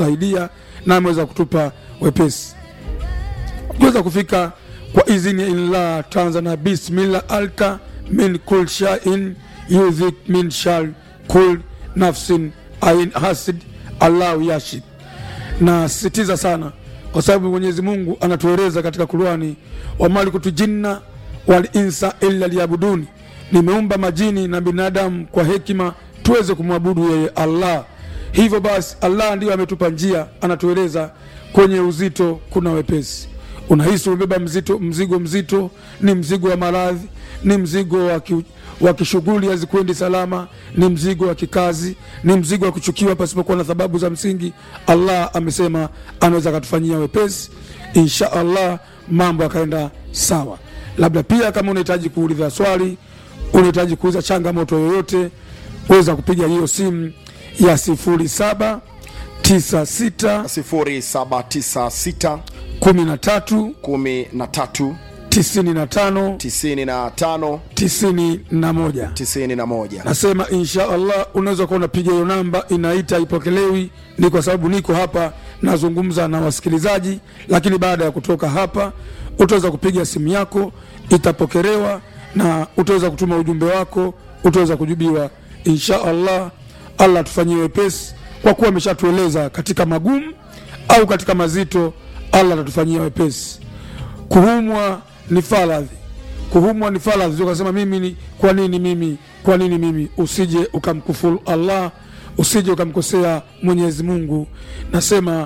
kutusaidia na ameweza kutupa wepesi kuweza kufika kwa idhini ya illah tanzania bismillah alka min kul shain yudhik min shar kul nafsin ain hasid allahu yashid na sisitiza sana kwa sababu mwenyezi mungu anatueleza katika kurani wamalikutu jinna wal insa illa liyabuduni nimeumba majini na binadamu kwa hekima tuweze kumwabudu yeye allah hivyo basi allah ndiyo ametupa njia anatueleza kwenye uzito kuna wepesi unahisi umebeba mzito, mzigo mzito ni mzigo wa maradhi ni mzigo wa ki, wa kishughuli hazikwendi salama ni mzigo wa kikazi ni mzigo wa kuchukiwa pasipokuwa na sababu za msingi allah amesema anaweza akatufanyia wepesi insha allah mambo yakaenda sawa labda pia kama unahitaji kuuliza swali unahitaji kuuliza changamoto yoyote weza kupiga hiyo simu ya 0796 0796 13 13 95 95 91 91 nasema insha allah unaweza kuwa unapiga hiyo namba inaita ipokelewi ni kwa sababu niko hapa nazungumza na wasikilizaji lakini baada ya kutoka hapa utaweza kupiga simu yako itapokelewa na utaweza kutuma ujumbe wako utaweza kujibiwa insha allah allah tufanyie wepesi kwa kuwa ameshatueleza katika magumu au katika mazito allah atatufanyia wepesi kuhumwa ni faradhi kuhumwa ni faradhi sio ukasema mimi ni kwa nini mimi kwa nini mimi usije ukamkufuru allah usije ukamkosea mwenyezi mungu nasema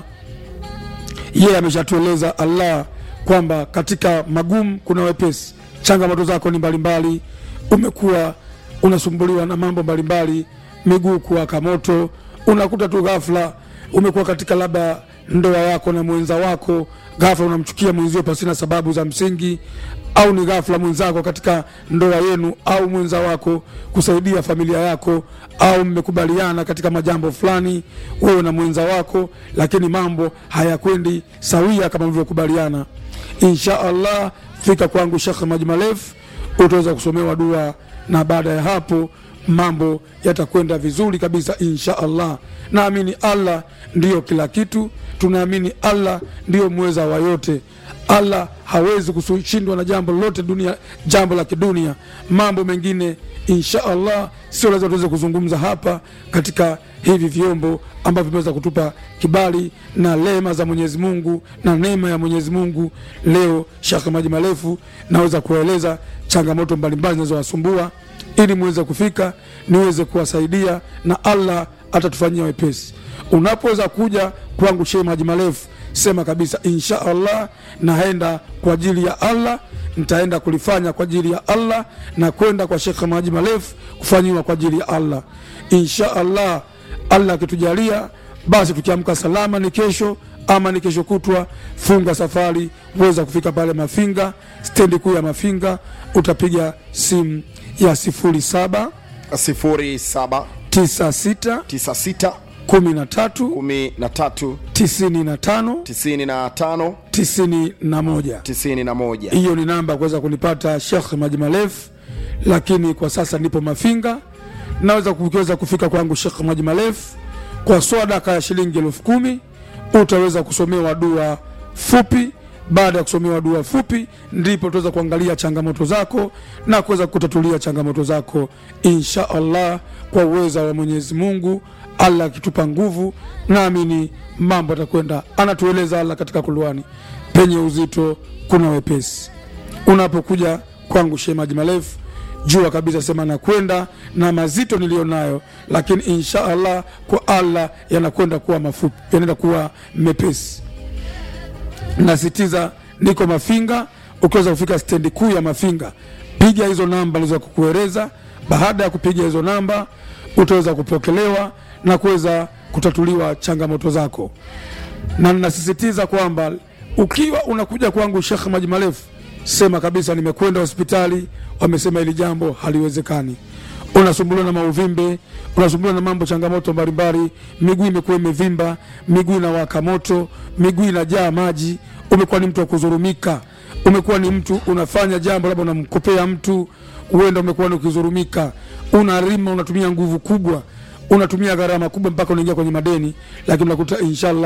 yeye ameshatueleza allah kwamba katika magumu kuna wepesi changamoto zako ni mbalimbali umekuwa unasumbuliwa na mambo mbalimbali miguu kuwaka moto unakuta tu ghafla umekuwa katika labda ndoa yako na mwenza wako ghafla unamchukia mwenzio pasina sababu za msingi au ni ghafla mwenzako katika ndoa yenu au mwenza wako kusaidia familia yako au mmekubaliana katika majambo fulani wewe na mwenza wako lakini mambo hayakwendi sawia kama mlivyokubaliana insha allah fika kwangu shekh maji marefu utaweza kusomewa dua na baada ya hapo mambo yatakwenda vizuri kabisa insha allah naamini allah ndiyo kila kitu tunaamini allah ndiyo mweza wa yote allah hawezi kushindwa na jambo lolote dunia jambo la kidunia mambo mengine insha allah sio lazima tuweze kuzungumza hapa katika hivi vyombo ambavyo vimeweza kutupa kibali na rehema za mwenyezi mungu na neema ya mwenyezi mungu leo shaka maji marefu naweza kuwaeleza changamoto mbalimbali zinazowasumbua ili muweze kufika niweze kuwasaidia na allah atatufanyia wepesi unapoweza kuja kwangu shee maji marefu sema kabisa insha allah naenda kwa ajili ya allah nitaenda kulifanya kwa ajili ya allah na kwenda kwa shekhe maji marefu kufanyiwa kwa ajili ya allah insha allah allah akitujalia basi tukiamka salama ni kesho ama ni kesho kutwa funga safari weza kufika pale mafinga stendi kuu ya mafinga utapiga simu ya 07 07 96 96 13 13 95 95 91 91 hiyo ni namba ya kuweza kunipata shekh maji marefu lakini kwa sasa nipo mafinga naweza kuweza kufika kwangu shekh maji marefu kwa swadaka ya shilingi elfu kumi utaweza kusomewa dua fupi baada ya kusomewa dua fupi ndipo tutaweza kuangalia changamoto zako na kuweza kutatulia changamoto zako insha allah kwa uweza wa mwenyezi mungu allah akitupa nguvu naamini mambo atakwenda anatueleza allah katika kulwani penye uzito kuna wepesi unapokuja kwangu shee maji marefu jua kabisa sema nakwenda na mazito niliyo nayo lakini insha allah kwa allah yanakwenda kuwa mafupi yanaenda kuwa mepesi nasitiza niko mafinga ukiweza kufika stendi kuu ya mafinga piga hizo namba liza kukueleza baada ya kupiga hizo namba utaweza kupokelewa na kuweza kutatuliwa changamoto zako na ninasisitiza kwamba ukiwa unakuja kwangu shekh maji marefu sema kabisa nimekwenda hospitali wamesema hili jambo haliwezekani unasumbuliwa na mauvimbe unasumbuliwa na mambo changamoto mbalimbali miguu imekuwa imevimba miguu inawaka moto miguu inajaa maji umekuwa ni mtu wa kuzurumika umekuwa ni mtu unafanya jambo labda unamkopea mtu huenda umekuwa ni ukizurumika unarima unatumia nguvu kubwa unatumia gharama kubwa mpaka unaingia kwenye madeni lakini unakuta inshallah